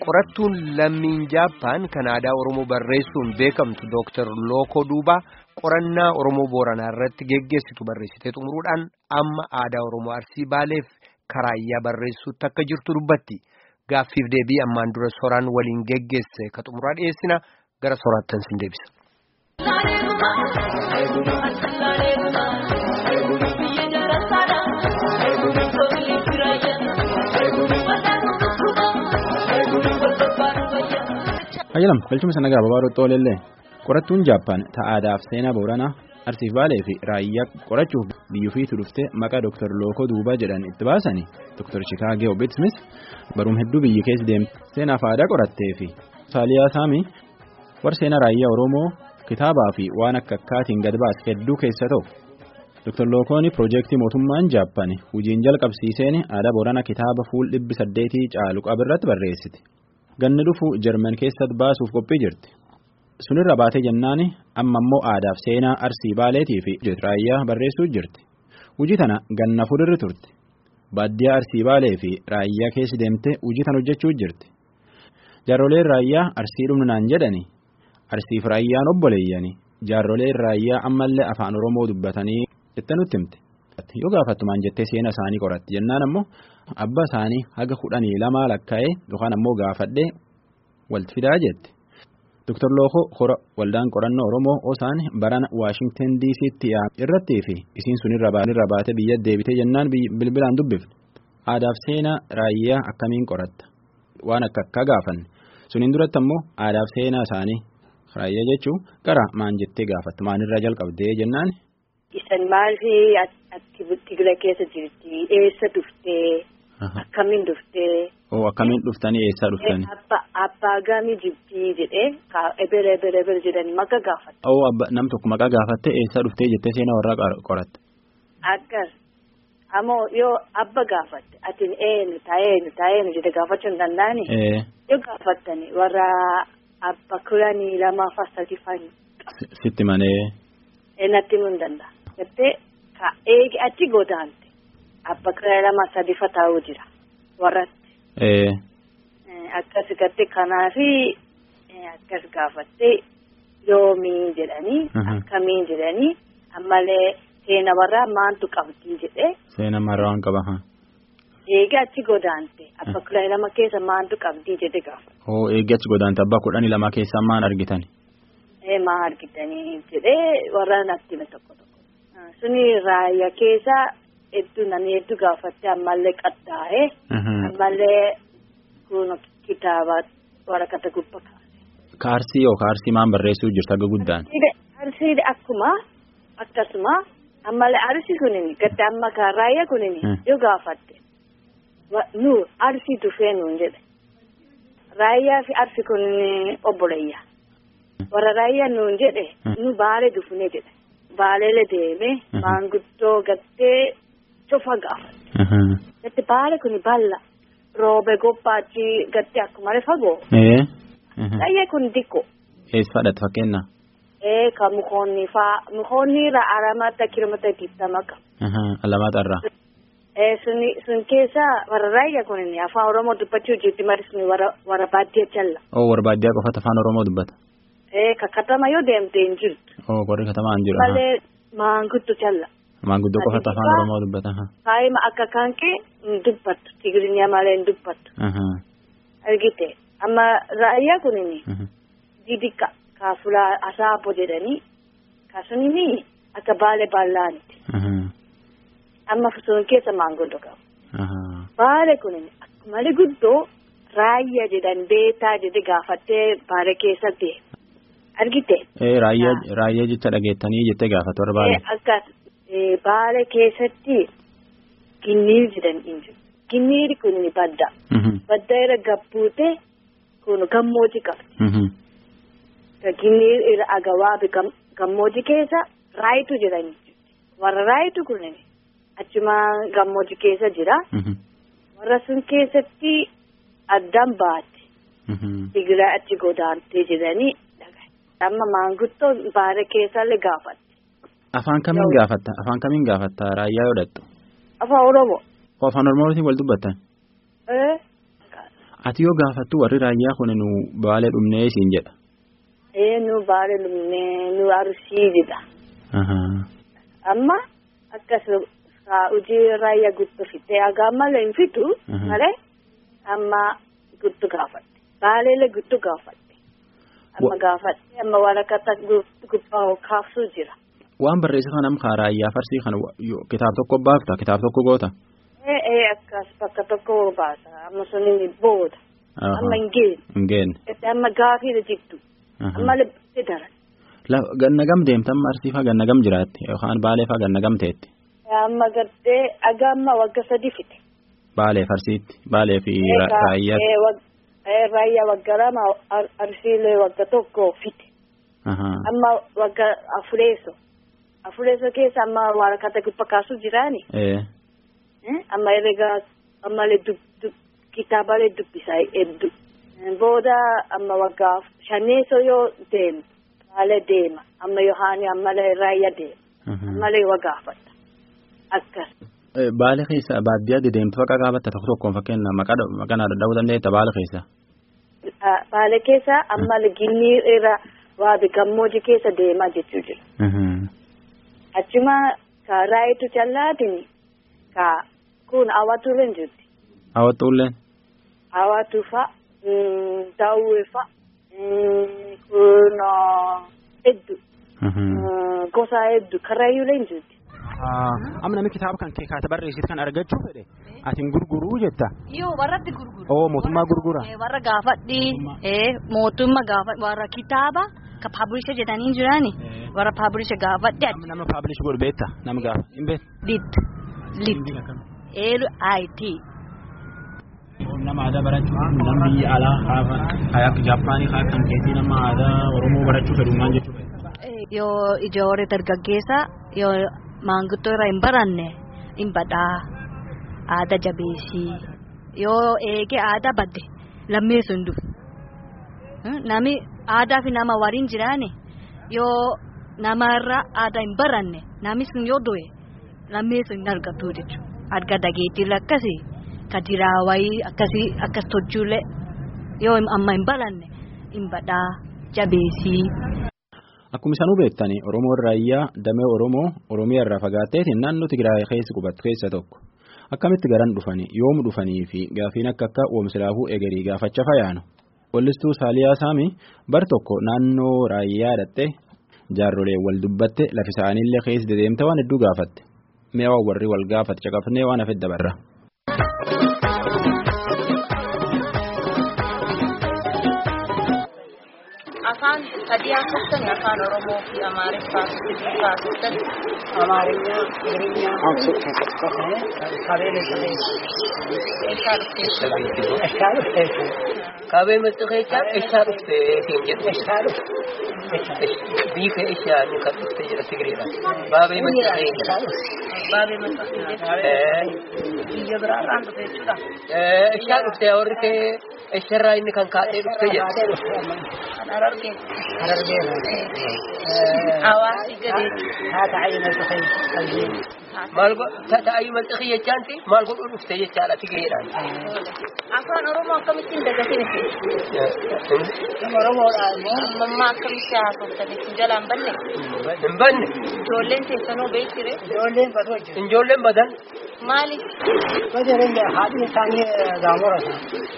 qorattuun lammiin jaappaan kan aadaa oromoo barreessuun beekamtu dooktar lookoo duubaa qorannaa oromoo booranaa irratti geggeessitu barreessitee xumuruudhaan amma aadaa oromoo arsii baaleef karaayyaa barreessuutti akka jirtu dubbatti gaaffiif deebii ammaan dura soraan waliin geggeesse ka xumuraa dhiyeessina gara soraattan sin deebisa. Ayyalam galchuma sana gaababaa roxxoo leellee qorattuun jaappaan ta'aadaaf seenaa booranaa arsiif baalee fi raayyaa qorachuuf biyyuufiitu dhuftee maqaa dooktar lookoo duubaa jedhan itti baasanii dooktar shikaagee obbitsmis baruum hedduu biyyi keessa deemte seenaaf aadaa qorattee fi saaliyaa saamii war seenaa raayyaa oromoo kitaabaa fi waan akka akkaatiin gad baase hedduu keessa ta'u dooktar lookoon piroojeektii mootummaan jaappaan hojiin jalqabsiiseen aadaa booranaa kitaaba fuul dhibbi saddeetii caalu qabirratti barreessite. ganni dhufu jarman keessatti baasuuf qophii jirti sunirra baatee jennaan amma immoo aadaaf seenaa arsii baaleetii fi raayyaa barreessuu jirti hojii tana ganna fuudhirri turte baadiyyaa arsii baalee fi raayyaa keessa deemtee hojii tana hojjechuu jirti jaarroleen raayyaa arsii dhumnaan jedhani arsiif raayyaan obboleeyyani jaarroleen raayyaa ammallee afaan oromoo dubbatanii jettee nutti himte yoo gaafattumaan jettee seena isaanii qoratti jennaan ammoo. Abba isaanii haga kudhanii lamaa lakkaa'ee yookaan ammoo gaafadhee walti fidaa jette. Dr. Lookoo hora waldaan qorannoo Oromoo osaan barana Waashingtan DC'tti irrattii fi isiin sun irra baate biyya deebitee jennaan bilbilaan dubbifne. Aadaaf seenaa raayyaa akkamiin qoratta? Waan akka akka gaafanne. Suniin duratti ammoo aadaaf seenaa isaanii raayyaa jechuun gara maan jettee gaafatte maanirraa jalqabdee jennaan. Isan maalii Tigira keessa jirti eessa dhuftee akkamiin dhuftee. Oo akkamiin dhuftanii eessaa dhuftanii. Abbaa gaamii jibbii jedhee ebere ebere ebere jedhanii maqaa gaafate. Oo nam tokko maqaa gaafattee eessaa dhuftee jettee seenaa warraa qoratte. Akkas ammoo yoo abba gaafatte ati eenyu taa'eenyu taa'eenyu jedhee gaafachuu hin danda'ani. Yoo gaafattani warra abba kudhanii lamaa fassati fani. Sitti malee. Natti himuu hin danda'a. Jettee ka eegi achi godaante abba kudha lama sadi fa taa'uu jira warratti. Akkas gatte kanaafi akkas gaafatte yoomii jedhanii akkamiin jedhanii ammallee seena warraa maantu qabdii jedhee. Seena marraa waan qaba. Eegi achi godaante abba kudha lama keessa maantu qabdii jedhe gaafa. Oo eegi achi godaante abbaa kudhanii lama keessaa maan argitan? Maa argitanii jedhee warra natti hime tokko tokko. Suni raayyaa keessa hedduu namni hedduu gaafatte ammallee qaxxaa'ee. Ammallee kun kitaaba waraqata gubbaa kaase. Kaarsii yoo kaarsii maan barreessuu jirtu akka guddaan? Kaarsii akkuma akkasuma ammallee arsii kunin gadda amma kan raayyaa kunin yoo gaafatte nu arsii dhufee nuun jedhe. Raayyaa fi arsii kunin obboleeyya. warra raayyaa nuun jedhe nu baalee dhufne jedhe baaleele deeme maanguddoo gattee cufa gaafate. Gatti baale kun balla roobe gobbaachi gattee akkuma fagoo. Raayyaa kun diqqoo. Eessa fadhate fakkeenya? Ee ka mukoonni faa mukoonni irraa aramata kilomeetira digdama qaba. Alamaata irraa. Ee suni sun keessa warra raayyaa kun afaan Oromoo dubbachuu jirti malee suni warra baadiyyaa jalla. Oo warra baadiyyaa qofatu afaan Oromoo dubbata. Ka katama yoo deemte hin jirtu. Oo warri katamaa hin jiru. Malee maanguddoo jalla. Maanguddoo qofatu afaan Oromoo dubbata. Faayima akka kanqee hin dubbattu Tigirinya malee hin dubbattu. Argite amma raayyaa kunini. Didika kaafula asaabo jedhanii kaasunini akka baale ballaaniti. Amma sun keessa maanguddoo qabu. Baale kunini akkuma guddoo raayyaa jedhan beetaa jedhe gaafattee baale keessa deema. Argite. Raayyaa jecha dhageettanii jettee gaafatu warra baale. Akkas baale keessatti ginniir jedhan hin jiru. Ginniiri kun badda. Badda irra gabbuute kun gammoojii qabdi. Ginniir irra agawaabi gammoojii keessa raayitu jedhani. Warra raayitu kun achuma gammoojii keessa jira. Warra sun keessatti addaan baate. Tigiraa achi godaantee jedhanii. Amma maanguddoo baala keessallee gaafatte. Afaan kamiin gaafatta? Afaan kamiin gaafatta raayyaa yoo dhattu? Afaan Oromoo. Afaan Oromootiin wal dubbattan? Ati yoo gaafattu warri raayyaa kun nu baalee dhumnee siin jedha. Ee nu baalee dhumnee nu arsii jedha. Amma akkas hojii raayyaa guutuu fitee hagaa malee hin fitu malee amma guutuu gaafadhe. Baaleelee guutuu gaafadhe. Amma gaafadhe amma waraqata gubbaa kaasuu jira. Waan barreessitu kanam kaa raayyaa farsii kana kitaaba tokko baafta kitaaba tokko goota. Ee ee akkas bakka tokko baasa amma sun inni booda. Amma hin geenne. Hin geenne. Amma gaafii jirtu. Amma lebbee daran. Ganna gam deemtan marsiifaa ganna gam jiraatti yookaan baalee faa ganna gam teetti. Amma gartee aga amma wagga sadi fite. Baalee farsiitti baalee fi raayyaa. Raayyaa wagga lama arsiilee wagga tokko fite. Amma wagga afureeso. Afureeso keessa amma waraqata gubba kaasuu jiraani. Amma herregaa ammallee kitaabalee dubbisaa hedduu. Booda amma waggaa shaneeso yoo deemu. Baalee deema amma yohaani ammalee raayyaa deema. Ammalee wagaafata akkas. Baalee keessa baadiyyaa deemtu faqa qaabatta tokko tokkoon fakkeenya maqaa naa dadhabuu dandeetta Baalee keessa. Baalee keessa ammalee ginnii irra waabi gammoojii keessa deemaa jechuu jira. Achuma ka raayitu callaatiin ka kun hawwatuuleen jirti. Hawwatuuleen. Hawwatu fa'a daawwee fa'a. kun hedduu gosa hedduu karaayyuulee hin jirti. Amma namni kitaaba kan kee kaata barreessitu kan argachuu fedhe atiin gurguruu jetta. Yoo warratti gurgura. Oo mootummaa gurgura. Warra gaafadhi mootummaa gaafadhi warra kitaaba ka paabulisha jedhanii jirani warra paabulisha gaafadhi. Nama paabulish godhu beekta nama gaafa hin beektu. Lit lit eelu ayitii. nama aadaa barachuuf nama biyya alaa haafa hayaaf jaappaanii haa kan keessi nama aadaa oromoo barachuu fedhu maal jechuudha. Yoo ijoollee dargaggeessa yoo maanguddoo irraa hin baranne hin badhaa aadaa jabeessii yoo eegee aadaa badde lammeessu hin dhufu. Nami aadaa fi nama waliin jiraane yoo namarraa aadaa hin baranne nami sun yoo du'e lammeessu hin argatu jechuudha. Arga dageettii akkasii. kadiraawayii akkasii akkas tolchuulee yoo amma hin baranne hin badhaa jabeessii. Akkuma isanuu beektani Oromoon raayyaa damee Oromoo Oromiyaa irraa fagaatteetiin naannoo Tigraay keessa qubatu keessa tokko. Akkamitti garan dhufanii yoom dhufanii fi gaafiin akka akka oomishiraafuu egerii gaafacha fayaanu. Wallistuu Saaliyaa Saamii bar tokko naannoo raayyaa dhattee jaarrolee wal dubbatte lafi isaaniillee keessa dedeemte waan hedduu gaafatte. Mee waan warri wal gaafate caqafnee waan hafe dabarra. afaan sadii haasoftan afaan oromoo fi amaariffaa fi haasoftan amaarinya tigrinya qabeen eessaa dhufteessa eshaa dhufteessu Kabee mixixeechaa eessaa dhufte siin jedhu. eshaa dhufte Biika eessaa nu kan dhufte jedha Tigreedha. Baabee mixixeechaa. baabee maxxanfamee Eh, biyya biraarraan dhufe jechuudha. eh, Eessaa dhufte warri kee eessarraa inni kan kaatee dhufte jedha. kaatee dhufte amma Kan argee harargeera hawaasi gadee haa ta'ayi mixixee qalbiin Maal go ta'ayi mixixii jechaanti maal godhuu dhufte jechaadha Tigreedhaan. afaan oromoo akkamittiin dagatiin oromoodhaa immoo ammammaa akkamitti haasoftan isin jalaan banne Hin banne ijoolleen teessanoo beektire ijoolleen batoo jiru ijoolleen badan maali bajarenya haadhiin isaanii gaamorata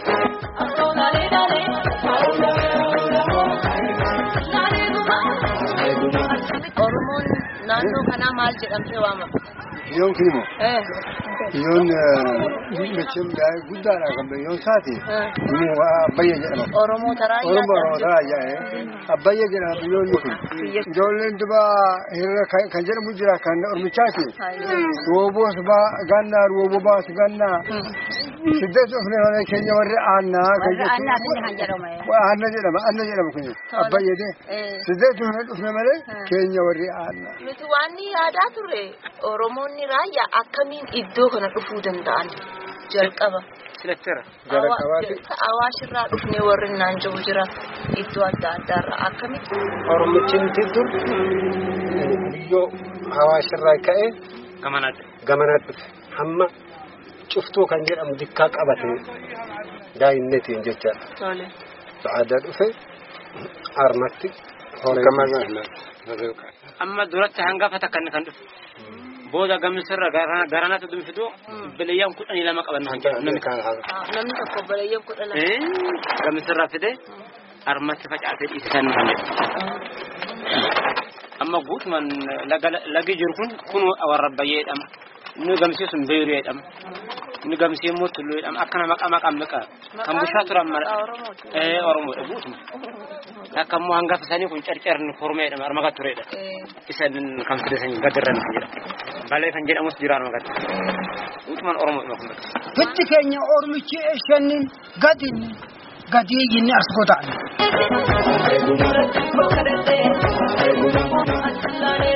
oromoon naannoo kanaa maal jedhamtee waamama Biyyoon kun immoo Eh, biyyoon macheen guddaadha kan biyyoon isaati. Inni abbayya jedhama. oromoo taraayyaa Oromoo Oromoo ayyaa'e abbayya jedhama biyyoonni kun. Ijoolleen duba hiriira kan jedhamu jira kan ormichaati. Rooboos baa gannaa rooboo baas gannaa. Siddeet dhufne malee keenya warri aannaa kan jedhamu. Aanna jedhama aanna jedhama kun abbayyade. Siddeet dhufne dhufne malee keenya warri aannaa. nuti waan ni yaadaa turre oromoonni raayyaa akkamiin iddoo kana dhufuu danda'an jalqaba Jalqabaati. awaashirraa dhufnee warri naan jiru jira iddoo adda addaarraa akkamitti Oromichi dur biyyoo hawaasirraa ka'ee gamanatti dhufe hamma cuftuu kan jedhamu dikkaa qabate daa'innetiin jecha sa'aadaa dhufe armatti horee amma duratti hangafa takkan kan dhufe booda gamisirra garanatu dumfidu bileeyyan kudhanii lama qaban han jedhu namni namni tokko bileeyyan kudha lama gamisirra fide armatti facaasee dhiisisan kan jedhu amma guutumaan lagi jiru kun kun warra bayyeedhama inni gamsee sun beeyureedhama inni gamsee immoo tulluudhama akkana maqaa maqaan miqa kan bushaa turan mala ee oromoodha guutuma akka immoo hangafa isaanii kun carcarni kormeedhama armaga tureedha isan kan fidesanii gadirran kan jedhamu balee kan jedhamus jiraan magatti guutumaan oromoodhuma kun Fitti keenya ormichi eessannin gadin gadii yinni as goda'an.